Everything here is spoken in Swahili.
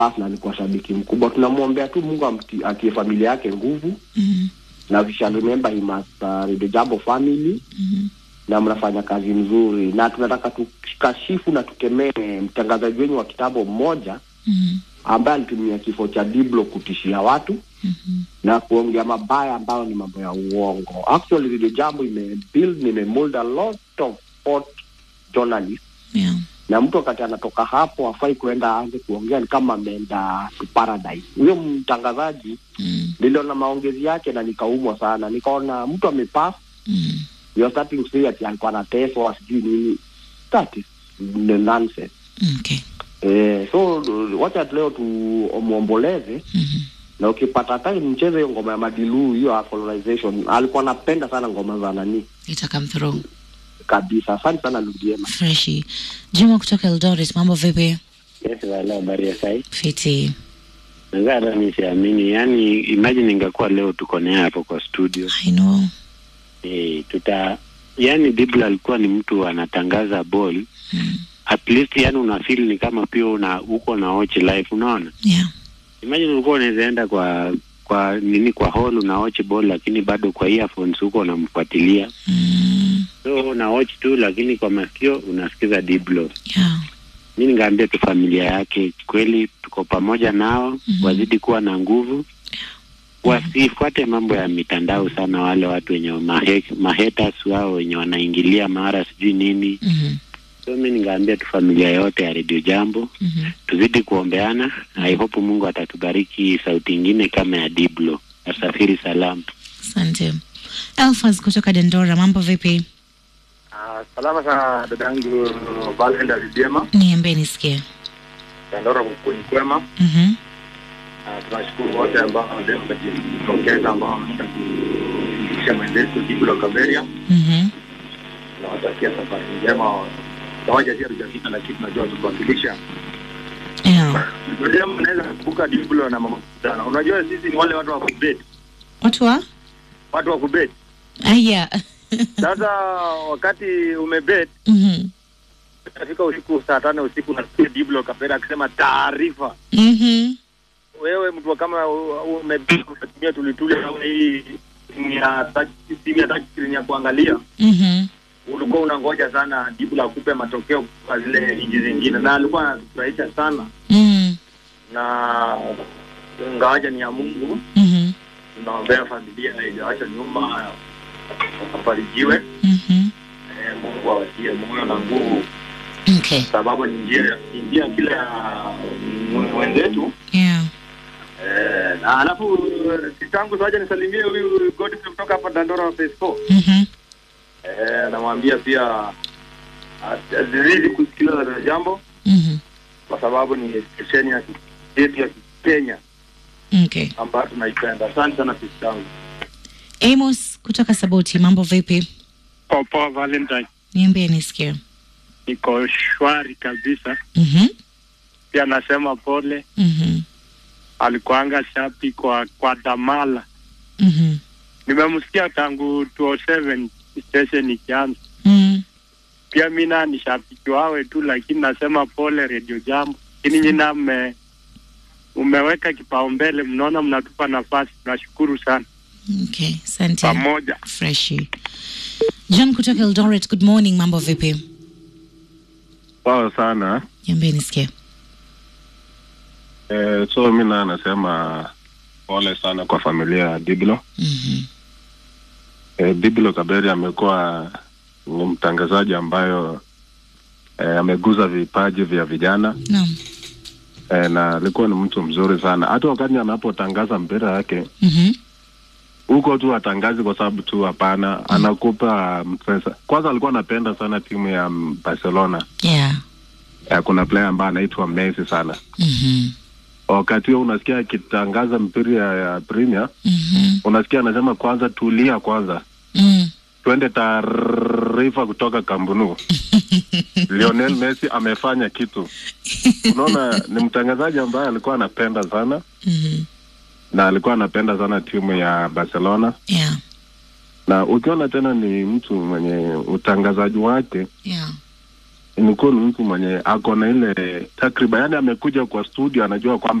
na alikuwa shabiki mkubwa. Tunamwombea tu Mungu amti- atie familia yake nguvu, Mhm. na we shall remember him as uh, Radio Jambo family Mhm. na mnafanya kazi nzuri, na tunataka tukashifu na tukemee mtangazaji wenyu wa kitambo mmoja Mhm. ambaye alitumia kifo cha Diblo kutishia watu Mhm. na kuongea mabaya ambayo ni mambo ya uongo. Actually, Radio Jambo imebuild imemold a lot of hot journalists Yeah. na mtu wakati anatoka hapo afai kuenda aanze kuongea ni kama ameenda to paradise. Huyo mtangazaji Mm. niliona maongezi yake na nikaumwa sana, nikaona mtu amepass Mm. you are starting to say ati alikuwa anateswa sijui nini. That is the nonsense. Okay. Eh, so wacha leo tumwomboleze Mhm. na ukipata time mcheze hiyo ngoma ya Madilu, hiyo colonization. Alikuwa anapenda sana ngoma za nani Ita come through. kabisa. Asante sana Ludiema. Freshi. Juma kutoka Eldoret, mambo vipi? Yes, wala habari ya sai. Fiti. Naweza hata nisiamini. Yaani imagine ingekuwa leo tuko naye hapo kwa studio. I know. Eh, tuta yaani Dibla alikuwa ni mtu anatangaza ball. Mm. At least yani una feel ni kama pia una uko na watch live unaona? Yeah. Imagine ulikuwa unaweza enda kwa kwa nini kwa hall una watch ball lakini bado kwa earphones huko unamfuatilia. Mm. So una watch tu lakini kwa masikio unasikiza Diblo. Yeah. mi ningeambia tu familia yake kweli tuko pamoja nao Mhm. wazidi kuwa na nguvu wasifuate mambo ya mitandao sana wale watu wenye mahe, mahaters wao wenye wanaingilia mara sijui nini Mhm. so mi ningeambia tu familia yote ya redio jambo Mhm. tuzidi kuombeana i hope mungu atatubariki sauti ingine kama ya diblo asafiri salama Asante. Elfas kutoka Dendora, mambo vipi? Ah, salama sana dadangu Valenda Lidema Niambie nisikie. Dandora kukuni kwema. Mhm. Ah, tunashukuru wote ambao leo wamejitokeza ambao wameenda kufikisha mwenzetu Diblo Kaberia. Mhm. Tunawatakia safari njema. Tawaja pia tujafika, lakini tunajua tukuwakilisha. Yeah. Unajua mnaweza kuvuka Diblo na mama sana. Unajua sisi ni wale watu wa kubet, Watu wa? watu wa kubet. Aya. Sasa wakati umebet Mhm. utafika usiku saa tano usiku unasikia Diblo Kaberia akisema taarifa Mhm. wewe mtu wa kama u- ume- unatumia tulituli au hii simu ya touch- simu ya touch screen ya kuangalia, Mhm. ulikuwa unangoja sana jibu la kupe matokeo kwa zile nchi zingine, na alikuwa anatufurahisha sana, Mhm. na ingawaja ni ya Mungu, Mhm. tunaombea familia haijawacha nyuma, wafarijiwe. Mhm. Eh, Mungu awatie moyo na nguvu, Okay. sababu ni njia ni njia kile ya mm, wenzetu Yeah. Eh, na alafu kitangu saja nisalimie huyu Godfrey kutoka hapa Dandora Phase 4. Mhm. Eh, namwambia pia as- azidi kusikiliza Radio Jambo Mhm. kwa sababu ni stesheni ya ki- yetu ya Kenya Okay. ambayo tunaipenda. Asante sana kitangu. Amos kutoka Saboti, mambo vipi? Popo Valentine, Niambie nisikie. niko shwari kabisa. Mhm. Pia nasema pole, Mhm. alikuanga shapi kwa kwa Damala. Mhm. Nimemsikia tangu 207 station ikianza. Mhm. Pia mi na ni shabiki wawe tu, lakini nasema pole Radio Jambo. Lakini nyina mme umeweka kipaumbele, mnaona mnatupa nafasi, tunashukuru sana Okay, asante. pamoja. Freshi. John kutoka Eldoret, good morning, mambo vipi? Poa sana. Niambie nisikie. Eh, so mi na nasema pole sana kwa familia ya Diblo. Mhm. Eh, Diblo Kaberi amekuwa ni mtangazaji ambayo eh, ameguza vipaji vya vijana Naam. eh, na alikuwa ni mtu mzuri sana. Hata wakati anapotangaza mpira yake Mhm. huko tu atangazi kwa sababu tu hapana, anakupa pesa. Kwanza alikuwa anapenda sana timu ya mm, Barcelona. Yeah. Eh, kuna player ambaye anaitwa Messi sana. Mhm. Wakati huo unasikia akitangaza mpira ya, ya Premier Mhm. unasikia anasema kwanza tulia kwanza Mm. twende taarifa kutoka Kambunu. Lionel Messi amefanya kitu. Unaona, ni mtangazaji ambaye alikuwa anapenda sana Mhm. na alikuwa anapenda sana timu ya Barcelona, Yeah. na ukiona tena ni mtu mwenye utangazaji wake Yeah. imekuwa ni mtu mwenye ako na ile takriban, yani amekuja kwa studio anajua kwamba